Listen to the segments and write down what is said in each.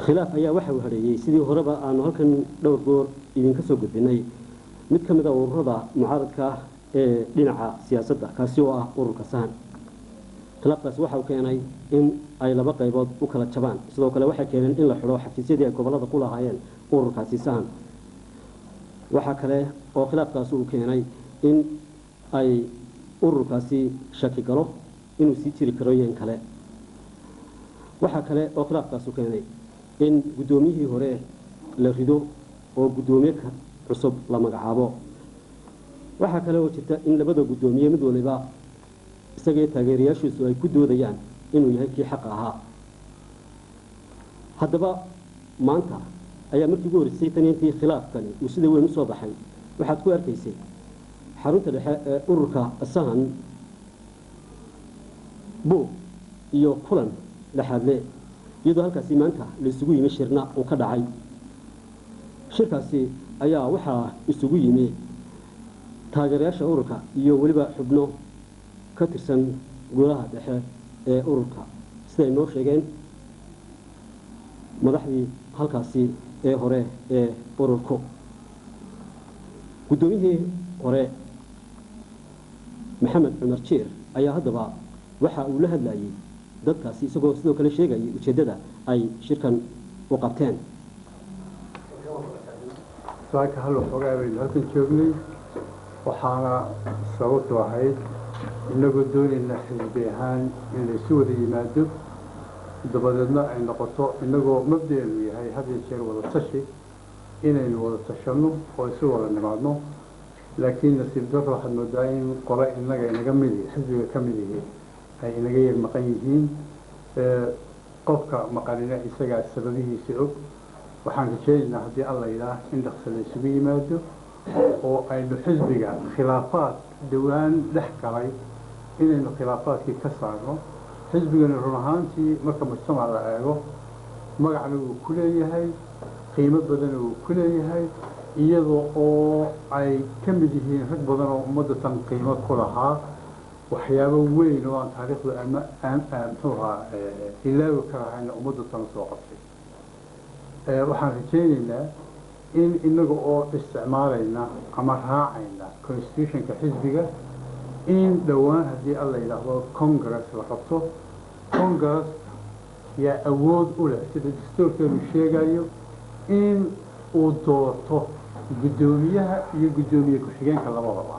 khilaaf ayaa waxa uu hadheeyey sidii horeba aanu halkan dhowr goor idinka soo gudbinay mid ka mid a ururada mucaaradka ah ee dhinaca siyaasadda kaasi oo ah ururka sahan khilaafkaasi waxa uu keenay in ay laba qaybood u kala jabaan sidoo kale waxay keeneen in la xidho xafiisyadii ay gobollada ku lahaayeen ururkaasi sahan waxaa kale oo khilaafkaasi uu keenay in ay ururkaasi shaki galo inuu sii jiri karo iyo in kale waxaa kale oo khilaafkaasu keenay in guddoomiyihii hore la rido oo guddoomiye cusub la magacaabo waxaa kale oo jirta in labada guddoomiye mid waliba isagii taageerayaashiisu ay ku doodayaan inuu yahay kii xaqa ahaa haddaba maanta ayaa markii ugu horreysay tan intii khilaafkani uu sida weyn usoo baxay waxaad ku arkaysay xarunta dhexe ee ururka sahan buug iyo kulan dhexaadle iyadoo halkaasi maanta la isugu yimi shirna uu ka dhacay shirkaasi ayaa waxaa isugu yimi taageerayaasha ururka iyo weliba xubno ka tirsan golaha dhexe ee ururka siday noo sheegeen madaxdii halkaasi ee hore ee ururku guddoomiyihii hore maxamed cumar jiir ayaa haddaba waxa uu la hadlayay dadkaasi isagoo sidoo kale sheegayay ujeeddada ay shirkan u qabteen saaka hal waxoogaa baynu halkan joognay waxaana sababtu ahayd inagoo doonayna xisbi ahaan in laysu wada yimaado dabadeedna ay noqoto inagoo mabdaenu yahay had iyo jeer wada tashi inaynu wada tashanno oo isu wada nimaadno laakiin nasiib darro waxaad moodaa in qole inaga inaga midi xisbiga ka mid yihi ay inaga yar maqan yihiin qofka maqanina isagaa sababihiisa og waxaan rajeynaynaa haddii alla yidhaah in dhaqso la isugu yimaado oo aynu xisbiga khilaafaad dhowaan dhex galay inaynu khilaafaadkii ka saarno xisbigana run ahaantii marka mujtamac la eego magacna wuu ku leeyahay qiimo badana wuu ku leeyahay iyadoo oo ay ka mid yihiin rag badan oo ummadda tan qiimo ku lahaa waxyaabo weyn oo aan taariikhdu ama muxuu ahaa ilaawi ka lahayna ummadda tan soo qabtay waxaan rajeynaynaa in inaga oo isticmaalayna ama raacayna constitutionka xisbiga in dhowaan haddii alla yidhaahdo congress la qabto congress yaa awood u leh sida dastuurkeenu sheegayo in uu doorto guddoomiyaha iyo guddoomiye ku-xigeenka labadaba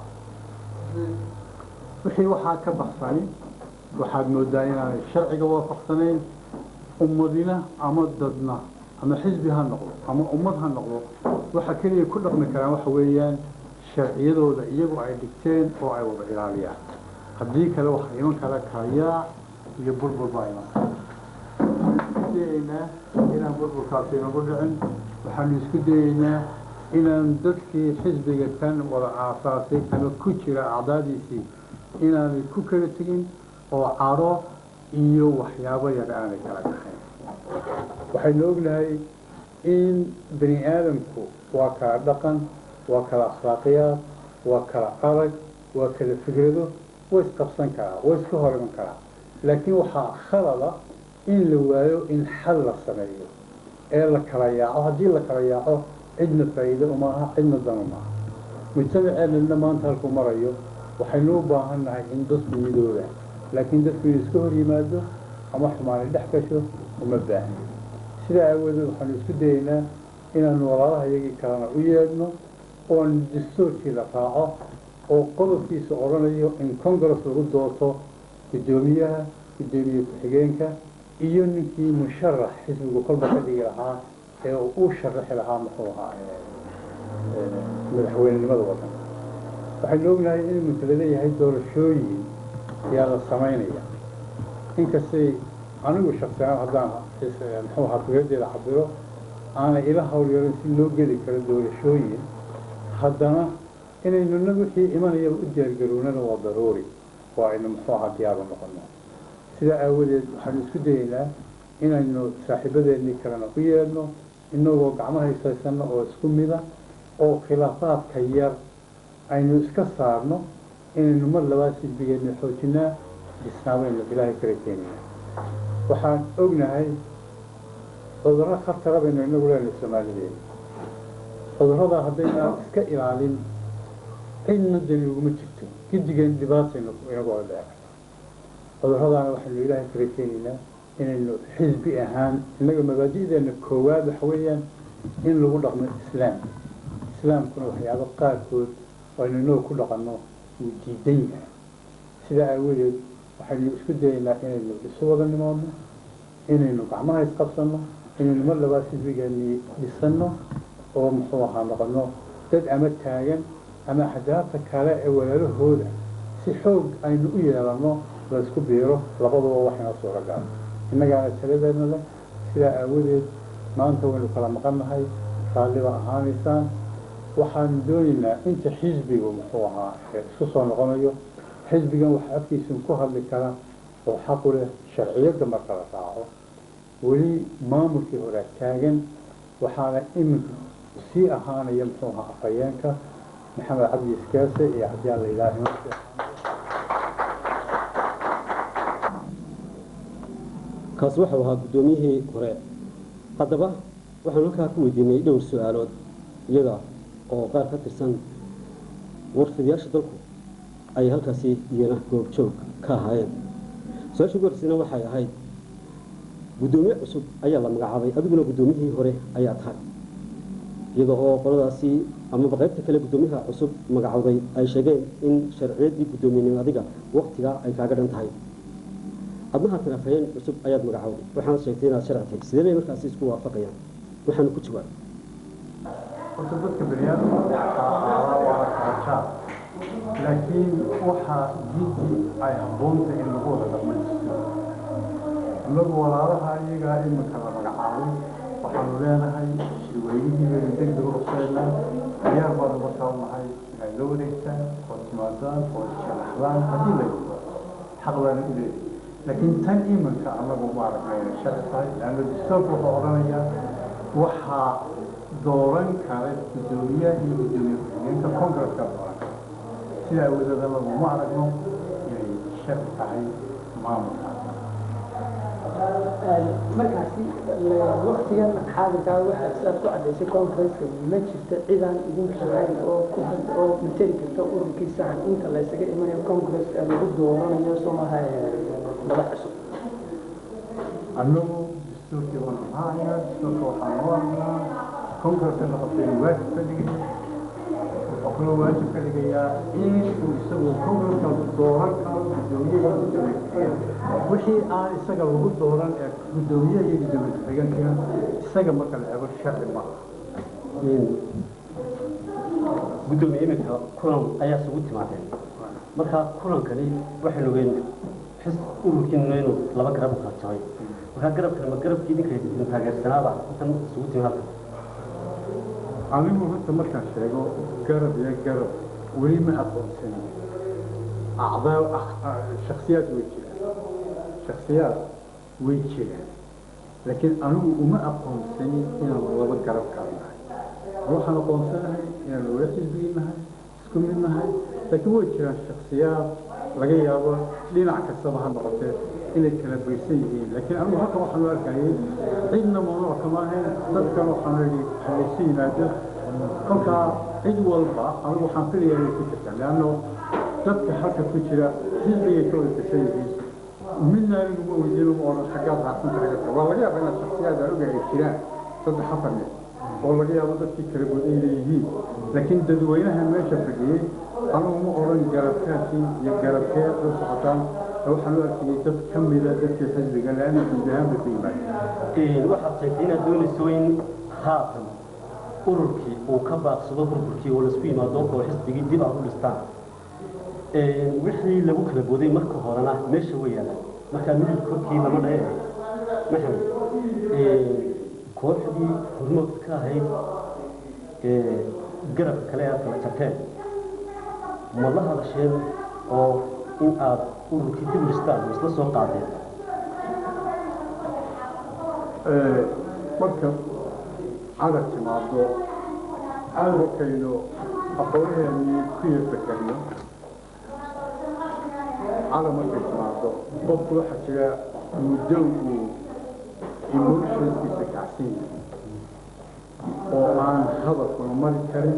wixii waxaa ka baxsani waxaad moodaa inaanay sharciga waafaqsanayn ummadina ama dadna ama xisbi ha noqdo ama ummad ha noqdo waxa keliya ku dhaqmi karaan waxa weeyaan sharciyadooda iyagu ay dhigteen oo ay wada ilaaliyaan haddii kale waxaa iman kala kayaac iyo burbur baa iman kara waxaanu isku dayeynaa inaan burburkaasi inagu dhicin waxaanu isku dayeynaa inaan dadkii xisbiga kan wada aasaasay ama ku jira acdaadiisii inaanay ku kala tegin oo caro iyo waxyaabo yar aanay kala dhaxayn waxaynu ognahay in bani aadamku waa kala dhaqan waa kala akhlaaqiyaad waa kala arag waa kala fikrado way isqabsan karaa way iska hor iman karaa laakiin waxaa khalada in la waayo in xal la sameeyo ee la kala yaaco haddii la kala yaaco cidna faa'iido uma aha cidna dan uma aha mujtamaceenna maanta halkuu marayo waxaynu u baahan nahay in dadku midooda laakiin dadku inuu iska hor yimaado ama xumaani dhex gasho uma baahni sidaa aawadeed waxaanu isku dayeynaa inaanu walaalaha iyagii kalena u yeedhno oon dastuurkii la raaco oo qodobkiisa odhanayo in congress lagu doorto guddoomiyaha guddoomiye ku-xigeenka iyo ninkii musharax xisbigu kolba ka dhigi lahaa ee uu u sharaxi lahaa muxuu ahaa madaxweynenimada waddanka waxaynu ognahay in iminka laleeyahay doorashooyin ayaa la samaynaya inkastay anigu shaksiyan haddaan muxuu ahaa fikradeeda cabiro aanay ila hawlyarin si loo geli karo doorashooyin haddana inaynu na wixii imanayaba u diyaargarownana waa daruuri waa aynu muxuu ahaa diyaaru noqono sidaa aawadeed waxaanu isku dayeynaa inaynu saaxiibadeennii kalena u yeedhno inagoo gacmaha ishaysano oo isku mida oo khilaafaadka yar aynu iska saarno inaynu mar labaad xisbigeenna xoojinaa dhisnaabaynu ilaahay kala keenaya waxaan ognahay cudurro khatara baynu inagu leenahay soomaaliyeed cudurrada haddaynaan iska ilaalin cidna dani uguma jirto gidigeen dhibaataynu inagu wada dheci cudurradaana waxaynu ilaahay ka rajaynaynaa inaynu xisbi ahaan innaga mabaadi'deena koowaad waxa weeyaan in lagu dhaqmo islaam islaamkuna waxyaabo qaarkood oo aynu inagu ku dhaqanno uu diidan yahay sidaa aawadeed waxaynu isku dayaynaa inaynu isu wada nimaadno inaynu gacmaha isqabsanno inaynu mar labaad xisbigeennii dhisanno oo muxuu ahaa noqono dad ama taagan ama axdaabta kale ee walaalahooda si xoog aynu u yeelanno laysku biiro labaduba waxayna suuragal innagaana taladeedna leh sidaa aawadeed maanta waynu kala maqannahay raalliba ahaanaysaan waxaanu doonaynaa inta xisbigu muxuu ahaa isku soo noqonayo xisbigan waxa afkiisun ku hadli kara oo xaqu leh sharciyadda marka la raaco weli maamulkii horaa taagan waxaana iminka sii ahaanaya muxuu ahaa afhayeenka maxamed cabdi iskaase iyo haddii la ilaahay kaasi waxau ahaa guddoomiyihii hore haddaba waxaanu halkaa ku weydiinay dhowr su-aalood iyaga oo qaar ka tirsan warfidayaasha dalku ay halkaasi iyana goobjoog ka ahaayeen su-aasha ugu horeysayna waxay ahayd guddoomiye cusub ayaa la magacaabay adiguna guddoomiyihii hore ayaa tahay iyada oo qoladaasi amaba qaybta kale guddoomiyaha cusub magacowday ay sheegeen in sharciyaddii guddoomiyenimo adiga waktigaa ay kaaga dhan tahay adna haatan afhayeen cusub ayaad magacowday waxaana sheegtay inaad sharci tahay sidee bay markaasi isku waafaqayaan waxaanu ku jawaab horta dadka baniaadamka waa wada kaajaa laakiin waxaa jiddi ay habboonta in lagu wada dhamaystiyo innagu walaalaha iyagaa iminka la magacaabay waxaanu leenahay shirweynihii baynu degdeg u ruseynaa diyaar baanu markaa u nahay inay la wareegtaan oo timaadaan oo sharaxdaan haddii la yidho xaq baana u leeyahay laakiin tan iminka annagu ma aragnayna sharci tahay laanna dastuurka wuxuu odhanayaa waxaa dooran kara guddoomiyaha iyo guddoomiye ku-xigeenka congresska dooran kara sidaa awadeed anagu ma aragno inay sharci tahay maamulka markaasi waktigan xaadirkaa waxaa sidaad ku cadaysay conferenceka ma jirta cidaan idinka ahayn oo ku had oo materi karta ururkii sahan inta la ysaga imanayo congresska lagu dooranayo somaha madax cusub annagu dastuurkii waan ahaanaa dastuurka waxaan u aragnaa congresska la qabtay inuu waajib ka dhigay wuxuu kaloo waajib ka dhigayaa in uu isagu congresska dooran karo guddoomiyaha iyo guddoomiye ku-xigeenka wixii aan isaga lagu dooran ee guddoomiyaha iyo guddoomiye ku-xigeenkina isaga marka la eego sharci ma aha guddoomiye iminka kulan ayaa isugu timaadeen marka kulankani waxaynu ogeyn xis ururkiina inuu laba garab u kala jabay markaa garabkani ma garabkii idinka idin taageersanaaba intan isugu timi halka anigu horta markaan sheego garab iyo garab weli ma aqoonsani acdaa shaksiyaad way jiraan shaksiyaad way jiraan laakiin anigu uma aqoonsani inaan laba garab kala nahay waxaan aqoonsanahay inaan wada xisbigi nahay isku mid nahay laakiin way jiraan shaksiyaad laga yaabo dhinac kastaba ha noqotee inay kala baysan yihiin laakiin anigu halkan waxaan u arkayay cidna mamnuuc kama ahayn dadkan waxaan idhi halaysu yimaado kolkaa cid walba anigu waxaan filayaa inay ku jirtaan leanno dadka halka ku jira xisbigay ka wada tirsan yihiin midna anigu ma weydiin uma odhan xaggaad raacsanta xagga waa laga yaaba inaad shaksiyaad aan ogahay jiraan saddex afar nin oo laga yaabo dadkii kala goday leeyihiin laakiin dadweynaha meesha fadhiyey anigu ma odhan garabkaasi iyo garabkee u socotaan waxaan u arkayay dad ka mida dadkii xisbiga laana guud ahaan bay ku yimaadeen waxaad sheegtay inaad doonayso in haatan ururkii uu ka baaqsado burburkii oo laisku yimaado oo xisbigii dib aad u dhistaan wixii lagu kala booday marka horena meesha way yaalaan markaa midib korkii lama dhahe maxamed kooxdii hormoodka ka ahayd garabka kale aad kala jarteen ma la hadasheen oo in aad ururkii dib u dhistaan ma isla soo qaadeen marka cadar timaado cadarkaynu aqoonaheenii ku yarfakariyo cadar markay timaado qofku waxaa jira muddo uu emotionskiisa kacsan yahay oo aan hadalkuna mari karin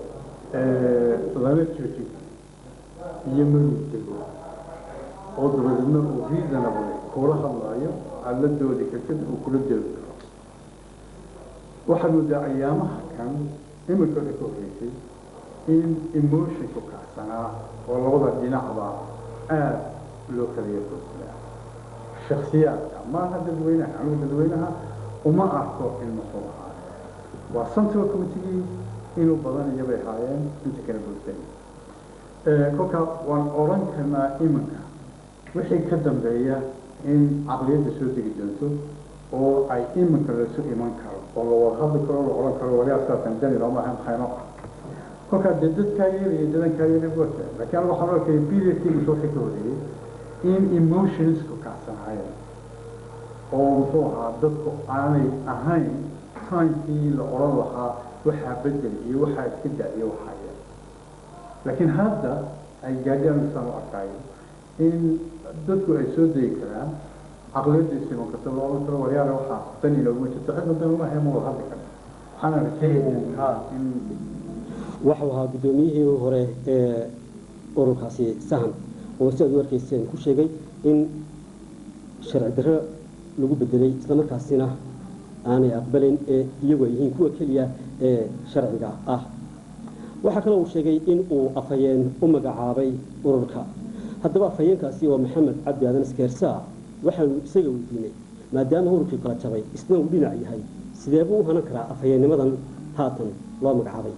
lala joojin iyo maruu dego oo dabadeedna uu reasonable kula hadlaayo aada la doodi kartid uu kula doodi karo waxaad moodaa ayaamaha kan imika ka horreysay in emotionku kacsanaa oo labada dhinacba aada loo kala yarkoosnaa shaksiyaadka maaha dadweynaha anugu dadweynaha uma arko in muxuu ahaay waa central committegii inuu badan iyabay haayeen inta kala bulshay kolkaa waan odhan karnaa iminka wixii ka dambeeya in caqliyadda soo degi doonto oo ay iminka lasu iman karo oo la wada hadli karo la odhan karo waliyaa saasan dani looma ahan maxayno kolkaa dee dadkaa yeelaya dadankaa yeelaya waa jira laakiin aniga waxaan arkaya periodkii muxuu ka horreeyey in emotionsku kacsanaayeen oo muxuu ahaa dadku aanay ahayn timekii la odhan lahaa waxaa bedel iyo waxaa iska da iyo waxaa yeel laakiin hadda ay gaadhaan isaan u arkaayo in dadku ay soo dayi karaan caqliyadiisa iman karta loo odhan karo waryaale waxaa dan inooguma jirto cidna dan uma hayn ma wada hadli karta waxaana rajeynaya in waxau ahaa guddoomiyihii hore ee ururkaasi sahan oo si aad u arkayseen ku sheegay in sharci darro lagu bedelay islamarkaasina aanay aqbalayn ee iyagu ay yihiin kuwa keliya ee sharciga ah waxaa kaloo uu sheegay in uu afhayeen u magacaabay ururka haddaba afhayeenkaasi oo maxamed cabdi aadan iskeersaa waxaanu isaga weydiinay maadaama ururkii kala jabay isna uu dhinac yahay sidee buu u hanan karaa afhayeennimadan haatan loo magacaabay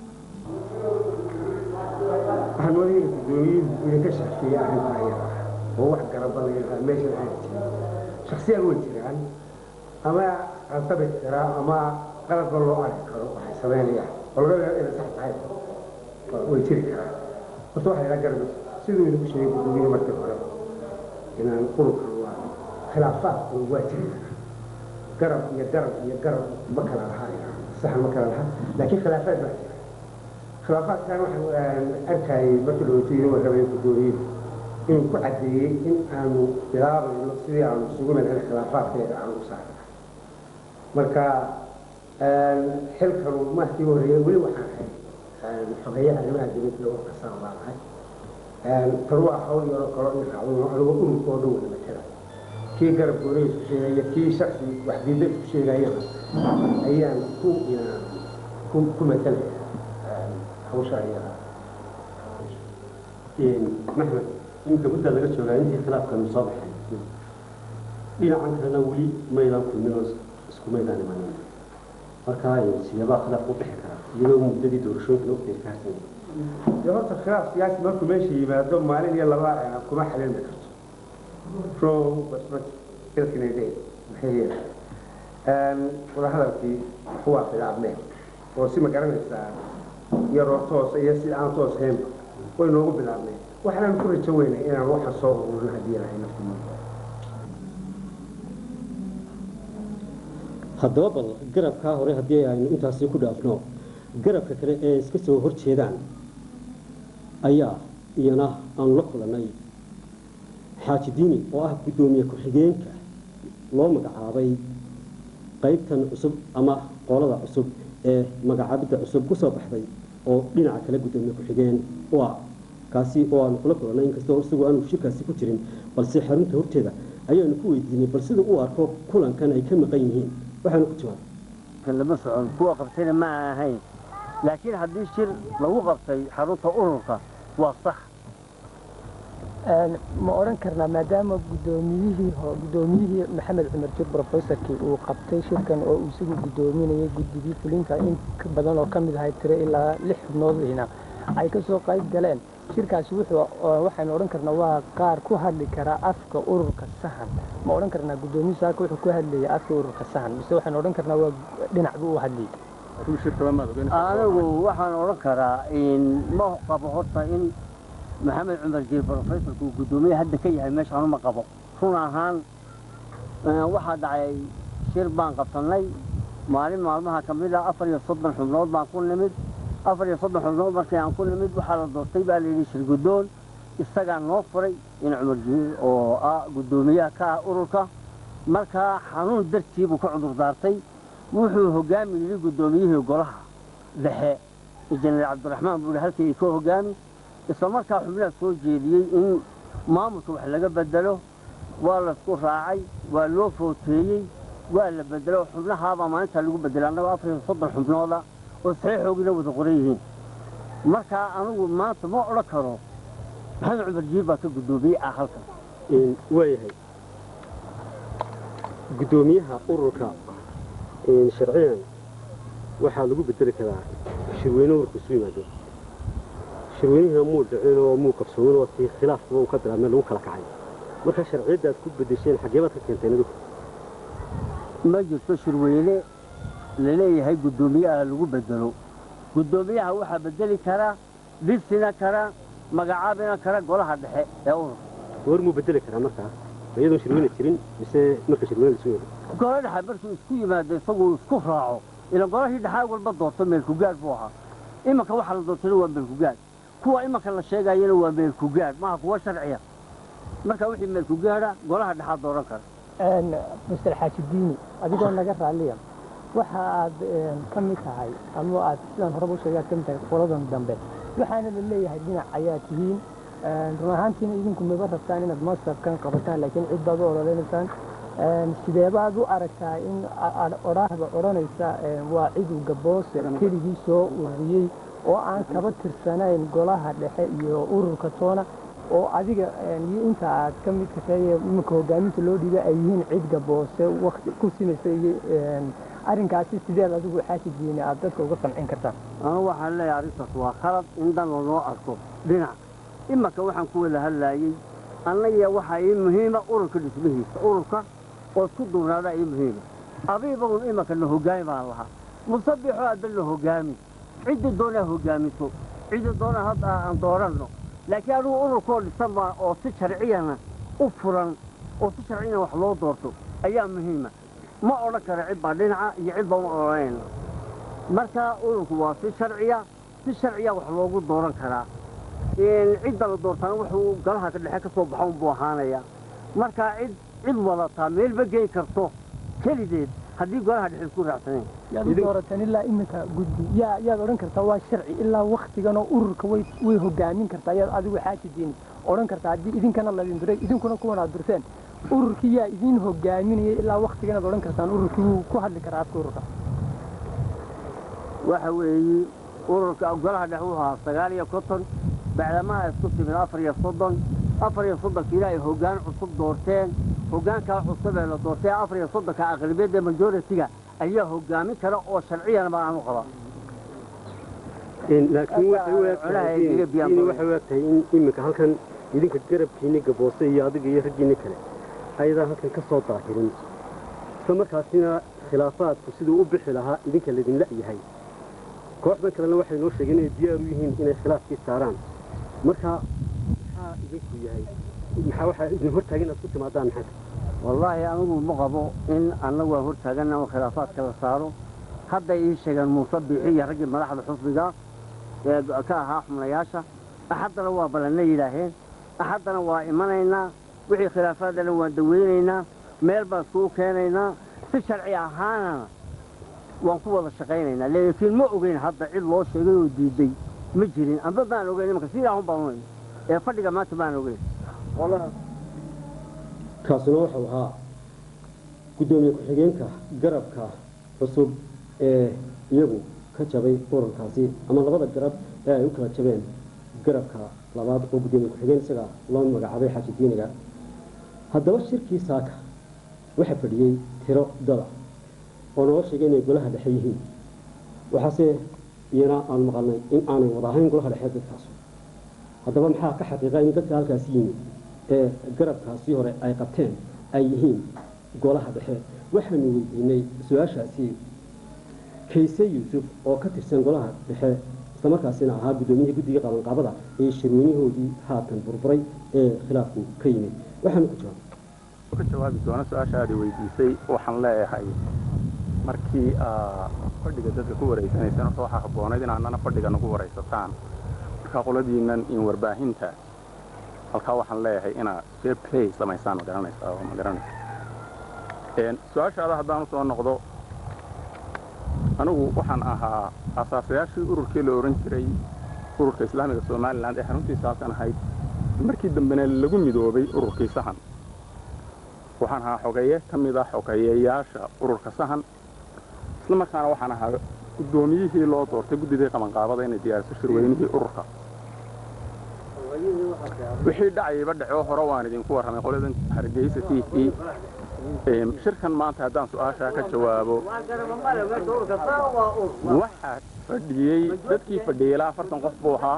waxaan moodaya guddoomiyuhu idinka shaqeeyey arrintaa iyada oo wax garabanaya meesha waxaa jira shaksiyaad way jiraan ama qaltabi karaa ama qalabka loo arki karo waxay samaynayaan oo laga yaabo inay sax tahay way jiri karaan horta waxay ila garbi siduu idinku sheegay guddoomiyuhu markii hore inaan ururkan waa khilaafaadku waa jiri karaa garab iyo garab iyo garab ma kala lahaa sax ma kala lahaa laakiin khilaafaad baa jira khilaafaadkan waxaan arkayay markii dhaweytay warramay guddoomiyuhu inuu ku caddeeyey in aanu bilaabayno sidii aanu isugu madaxay khilaafaadkeeda aanu u saarna marka xilkanu mahkii horreeyay weli waxaan ahay xogeeyaha arrimaha dibadda oo kasaan baan ahay tan waa hawl yaroo kalo in raacdo anigoo ururka oo dhan wada matala kii garab goonay isku sheegaya kii shaksi wax diidda isku sheegayana ayaan ku ku ku matalaya hawsha ayada maxmed iminka muddaa laga joogaa intii khilaafkanu soo baxay dhinacan kalena weli maydaan kulmin oo isku maydaan imanin marka sideebaa khilaaf u bixi karaa iyadoo muddadii doorashooyinka waqtiga ka harsan dee horta khilaaf siyaasi markuu meesha yimaado maalin iyo laba kuma xalilmi karto row basbas ilkinayde maxay yeelay wadahadalkii kuwaa khilaafmeen oo si ma garanaysaa yaroo toos iyo si aan toos haynba way noogu bilaabneen waxaan ku rajo weynay inaan waxa soo ururino haddii ilahay naftiisa haddaba bal garabkaa hore haddii aynu intaasi ku dhaafno garabka kale ee iska soo hor jeedaan ayaa iyana aanu la kulannay xaaji diini oo ah guddoomiye ku-xigeenka loo magacaabay qaybtan cusub ama qolada cusub ee magacaabidda cusub ku soo baxday oo dhinaca kale guddoomiye ku-xigeen u ah kaasi oo aanu kula kulannay inkastoo isagu aanu shirkaasi ku jirin balse xarunta horteeda ayaanu ku weydiinay bal sida uu arko kulankan ay ka maqan yihiin waxaanu ku jawaabay lama socon kuwa qabtayna ma ahayn laakiin haddii shir lagu qabtay xarunta ururka waa sax ma odhan karnaa maadaama guddoomiyihii guddoomiyihii maxamed cumar jir professorkii uu qabtay shirkan oo uu isagu guddoominayay guddigii fulinta in ka badan oo ka mid ahay tiro ilaa lix xubnoodihina ay ka soo qayb galeen shirkaasi wuxuu waxaynu odhan karnaa waa qaar ku hadli karaa afka ururka sahan ma odhan karnaa guddoomiye saaka wuxuu ku hadlayay afka ururka sahan mise waxaynu odhan karnaa waa dhinac buu u hadlayay anigu waxaan odhan karaa ma qabo horta in maxamed cumar jiir professorku uu guddoomiye hadda ka yahay meeshaan ma qabo run ahaan waxaa dhacay shir baan qabsannay maalin maalmaha ka mid ah afar iyo soddon xubnood baan ku nimid afar iyo soddon xubnood markii aan ku nimid waxaa la doortay baa layidhi shir guddoon isagaa noo furay in cumar jiir oo ah guddoomiyaha ka ah ururka markaa xanuun dartii buu ka cudur daartay wuxuu hogaami yidhi guddoomiyihii golaha dhexe injineer cabdiraxmaan buu yidhi halkii ka hogaami isla markaa xubnaha soo jeediyey in maamulka wax laga bedelo waa laysku raacay waa loo footeeyey waa la bedelo xubnahaabaa maalintaa lagu bedelay annagoo afar iyo soddon xubnooda oo saxiixoogina wada qoran yihiin markaa anigu maanta ma odhan karo maxamed cumar jiir baa ka guddoomiyey ah halkan waayahay guddoomiyaha ururka sharciyan waxaa lagu bedeli karaa shirweyne ururka isu yimaado shirweynihina muu dhicin oo muu qabsoomin oo tii khilaafkuba uu ka bilaabmay lagu kala kacay marka sharciyadda aad ku bedesheen xaggee baad ka keenteen adigu ma jirto shirweyne laleeyahay guddoomiyaha lagu bedelo guddoomiyaha waxaa bedeli kara dhisina kara magacaabina kara golaha dhexe ee ururka goor muu bedeli karaa markaa ma iyadoon shirweyne jirin mise marka shirweyne lasu yeelo golo dhexe markuu isku yimaado isaguu isku raaco ila golahii dhexaa walba doorto meelkugaad buu ahaa imanka waxaa la doortayna waa meelkugaad kuwa imanka la sheegayana waa meelkugaad maaha kuwa sharciya marka wixii meelkugaada golaha dhexaa dooran kara mister xaajidiini adigoo naga raalliya waxa aad ka mid tahay ama aad sidaan horeba u sheegay aad ka mid tahay qoladan dambe waxaana la leeyahay dhinac ayaa tihiin run ahaantiina idinku maba rabtaan inaad masabkan qabataan laakiin cid baad u ololeynaysaan sideebaad u aragtaa in odhaahda odhanaysa waa cidu gaboose keligii soo ururiyey oo aan kaba tirsanayn golaha dhexe iyo ururka toona oo adiga iyo inta aad ka mid tahay iminka hogaaminta loo dhiibay ay yihiin cid gaboose wakti ku simaysa iyo arrinkaasi sideed adigu xaajidiini aad dadka uga qancin kartaan anu waxaan leeyahay arrintaas waa khalad in dan lanoo arko dhinac imanka waxaan ku wada hadlaayey annagiya waxaa ii muhiima ururka dhismihiisa ururka oo isku duubnaadaa ii muhiima abiibagun imanka na hogaami baan lahaa musabixoo adda na hogaami ciddi doonaa hogaamiso ciddi doonaa hadda aan dooranno laakiin anugu ururkoo dhisan baa oo si sharciyana u furan oo si sharciyana wax loo doorto ayaa muhiima ma odhan kara cid baa dhinaca iyo cid baa ma odhanayna marka ururku waa si sharciya si sharciya wax loogu dooran karaa cidda la doortaana wuxuu galaha ka dhexe ka soo baxo unbuu ahaanaya markaa cid cid wadataa meelba geyn karto kelideed haddii golaha dhexe isku raacsaneen yaad u doorateen ilaa iminka guddi yaa yaad odhan kartaa waa sharci ilaa waktigan oo ururka way way hogaamin kartaa yaad adigu xaajidiini odhan kartaa haddii idinkana ladin duray idinkuna kuwan aad durteen ururkii yaa idin hogaaminayay ilaa waktigan aad odhan kartaan ururkii wuu ku hadli karaa afka ururka waxa weeye ururka golaha dhexe wuxuu ahaa sagaal iyo konton bacdamaha isku timid afar iyo soddon afar iyo soddonkiina ay hoggaan cusub doorteen hoggaankaa cusub ee la doortay afar iyo soddonka aqlabiyadda majoritiga ayaa hoggaamin kara oo sharciyana baan aanu qaba laakiin waxay u egtahay waxay u egtahay in iminka halkan idinka garabkiinni gaboose iyo adiga iyo raggiinni kale ayadaan halkan ka soo daahirin isla markaasina khilaafaadku siduu u bixi lahaa idinka laydinla yahay kooxdan kalena waxay noo sheegeen inay diyaar u yihiin inay khilaafkii saaraan marka maxaa idinku yahay maxaa waxaa idin hortaagan inaad ku timaadaan maxaa wallaahi anigu ma qabo in annagu aan hortaaganna oo khilaafaadka la saaro hadday ii sheegeen muuse biixi iyo raggii madaxda xusbiga ee ka ahaa xubnayaasha axaddana waa ballanna yidhaaheen axaddana waa imanaynaa wixii khilaafaadana waan daweynaynaa meel baan iskugu keenaynaa si sharci ahaanana waan ku wada shaqaynaynaa laakiin ma ogeyn hadda cid loo sheegay oo diiday ma jirin amba baan ogeyn imanka sidaa un baan ogeyn ee fadhiga maanta baan ogeyn kaasuna wuxuu ahaa guddoomiye ku-xigeenka garabka cusub ee iyagu ka jabay ururkaasi ama labada garab ee ay u kala jabeen garabka labaad oo guddoomiye ku-xigeen isaga loo magacaabay xaaji diiniga haddaba shirkii saaka waxaa fadhiyey tiro dada oo noo sheegay inay golaha dhexe yihiin waxaase iyana aanu maqalnay in aanay wada ahayn golaha dhexe dadkaas haddaba maxaa ka xaqiiqa in dadka halkaasi yimi ee garabkaasi hore ay qabteen ay yihiin golaha dhexe waxaanu weydiinay su-aashaasi kayse yuusuf oo ka tirsan golaha dhexe islamarkaasina ahaa guddoomiyihii guddiga qabanqaabada ee shirweynahoodii haatan burburay ee khilaafku ka yimid waxaanu ku jawaabay ka jawaabi doona su-aasha aad weydiisay waxaan leeyahay markii fadhiga dadka ku wareysanaysaan horta waxaa habboonayd in annana fadhiga nagu waraysataan marka qoladiinnan in warbaahinta halkaa waxaan leeyahay inaad fair play samaysaan ma garanaysaa oo ma garanaysa su-aashaada haddaan u soo noqdo anigu waxaan ahaa asaasayaashii ururkii la odhan jiray ururka islaamiga somalilan ee xaruntiisa halkan ahayd markii dambena lagu midoobay ururkii sahan waxaan ahaa xogeeye ka mid ah xogeeyayaasha ururka sahan isla markaana waxaan ahaa guddoomiyihii loo doortay guddidii qabanqaabada inay diyaariso shirweynihii ururka wixii dhacayba dhaco hore waan idinku warramay qoladan hargeysa t v shirkan maanta haddaan su-aashaa ka jawaabo waxaa fadhiyey dadkii fadhiyey ilaa afartan qof buu ahaa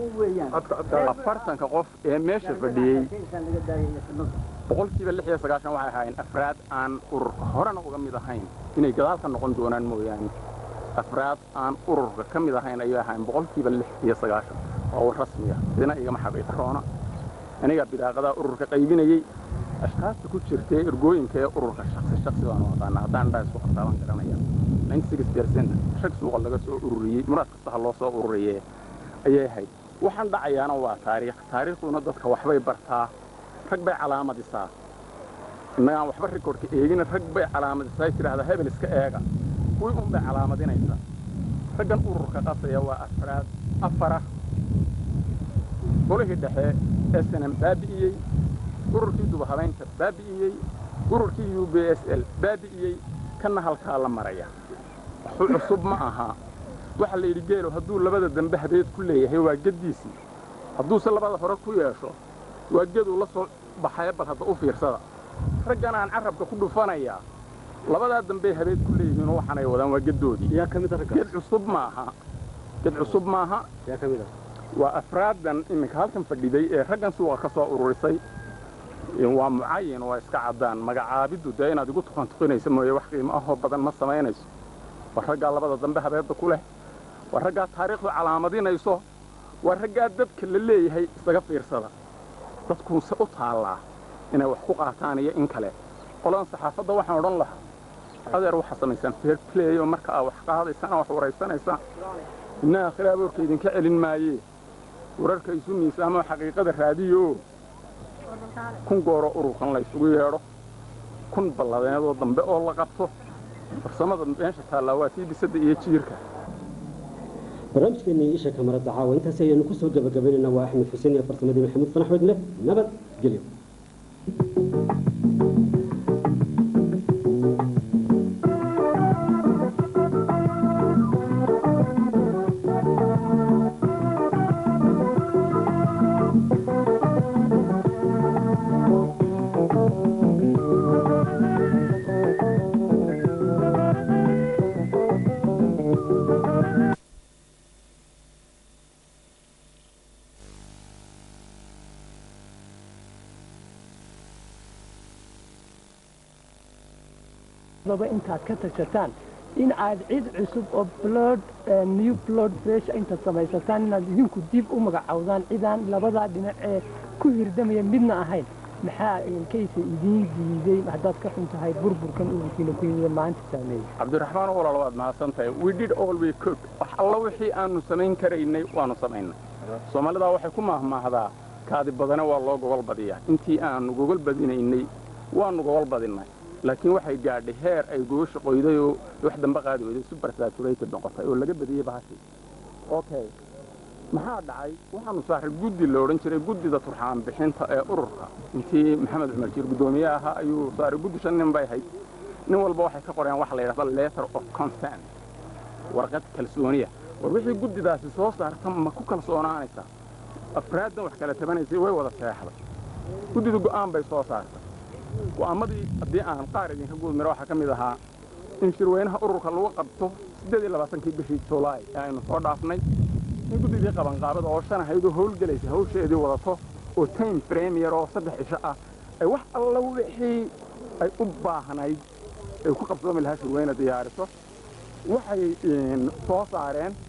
afartanka qof ee meesha fadhiyey boqolkiiba lix iyo sagaashan waxay ahaayeen afraad aan ururka horena uga mid ahayn inay gadaal ka noqon doonaan mooyaane afraad aan ururka ka mid ahayn ayay ahaayeen boqolkiiba lix iyo sagaashan waa war rasmiya idina igama xaqiiqa roona anigaa bidaaqadaa ururka qaybinayey ashkaasta ku jirtay ergooyinka ee ururka shaksi shaksi baan u aqaana haddaan indhaha isku qabtaaban garanaya rag suuqa laga soo ururiyey muraad kasta ha loo soo ururiye ayay ahayd waxaan dhacayaana waa taariikh taariikhduna dadka waxbay bartaa rag bay calaamadisaa innagaan waxba rikoorka eegina rag bay calaamadisaa tidhaahdaa hebel iska eega kuwii un bay calaamadinaysa raggan ururka qasaya waa afraad afara golihii dhexe ee snm baabi'iyey ururkii dubahabaynta baabi'iyey ururkii u b s l baabi'iyey kanna halkaa la maraya waxu cusub ma aha waxaa la yidhi geelo hadduu labada dambe habeed ku leeyahay waa geddiisii hadduuse labada hore ku yeesho waa geduu la soo baxaya bal hadda u fiirsada raggan aan carrabka ku dhufanayaa labadaa dambey habeed ku leeyihiinoo waxaanay wadaan waa geddoodii yaa ka mid ah ged raggaas cusub maaha ged cusub maaha yaa ka mid ah waa afraadan iminka halkan fadhiday ee raggan suuqa ka soo ururisay waa mucayin waa iska caddaan magacaabiddu dee inaad igu tukantuqinaysa mooye wax qiimo ahoo badan ma samaynayso waa raggaa labada dambe habeedda ku leh waa raggaa taariikhdu calaamadinayso waa raggaa dadka la leeyahay isaga fiirsada dadkuuse u taallaa inay wax ku qaataan iyo in kale qoladan saxaafadda waxaan odhan lahaa adeer waxaa samaysaan fair play oo marka aa wax qaadaysaan aa wax waraysanaysaan inna aakhira aboorka idinka celin maayee wararka isu miisaamoo xaqiiqada raadiyo kun gooro ururkan la isugu yeedho kun balladeedoo dambe oo la qabto farsamada meesha taallaa waa tii bisadda iyo jiirka barnaamijkeennii isha kamarada caawa intaasi ayaanu kusoo gabagabaynaynaa waa axmed xuseen iyo farsamadii maxamuud fanax wedle nabad gelyo baba intaad ka tashataan in aad cid cusub oo blood new blood fresh intaad samaysataan inaad idinku dib u magacowdaan cidaan labadaa dhinac ee ku hirdamaya midna ahayn maxaa kaysa idiin diiday haddaad ka xun tahay burburkan ururkiina ku yimida maanta saameeyey cabdiraxmaan walaal waad mahadsan tahay we did all we could wax alla wixii aanu samayn karaynay waanu samaynay soomaalidaa waxay ku maahmaahdaa kaadi badane waa loo gogol badiyaa intii aanu gogol badinaynay waanu gogol badinnay laakiin waxay gaadhay heer ay gogosha qoyday oo wax dambe qaadi weyday super saturated noqotay oo laga badiyey bahashii okay maxaa dhacay waxaanu saaray guddi la odhan jiray guddida turxaan bixinta ee ururka intii maxamed cumar jiir guddoomiye ahaa ayuu saaray guddi shan nin bay ahayd nin walba waxay ka qoreen waxa la yidhahda letter of consent warqad kalsooniya war wixii guddidaasi soo saarta ma ku kalsoonaanaysaa afraaddan wax kala tabanaysay way wada seexday guddidu go'aan bay soo saartay go'aamadii haddii aan qaar idinka guudmiro waxaa ka mid ahaa in shirweynaha ururka lagu qabto siddeed iyo labaatankii bishii julaay ee aynu soo dhaafnay in guddidii qabanqaabada oo shan ahaydoo howlgelaysa hawsheedii wadato oo time premier oo saddex cisho ah ay wax alla wixii ay u baahnayd ay ku qabsoomi lahaa shirweyne diyaariso waxay soo saareen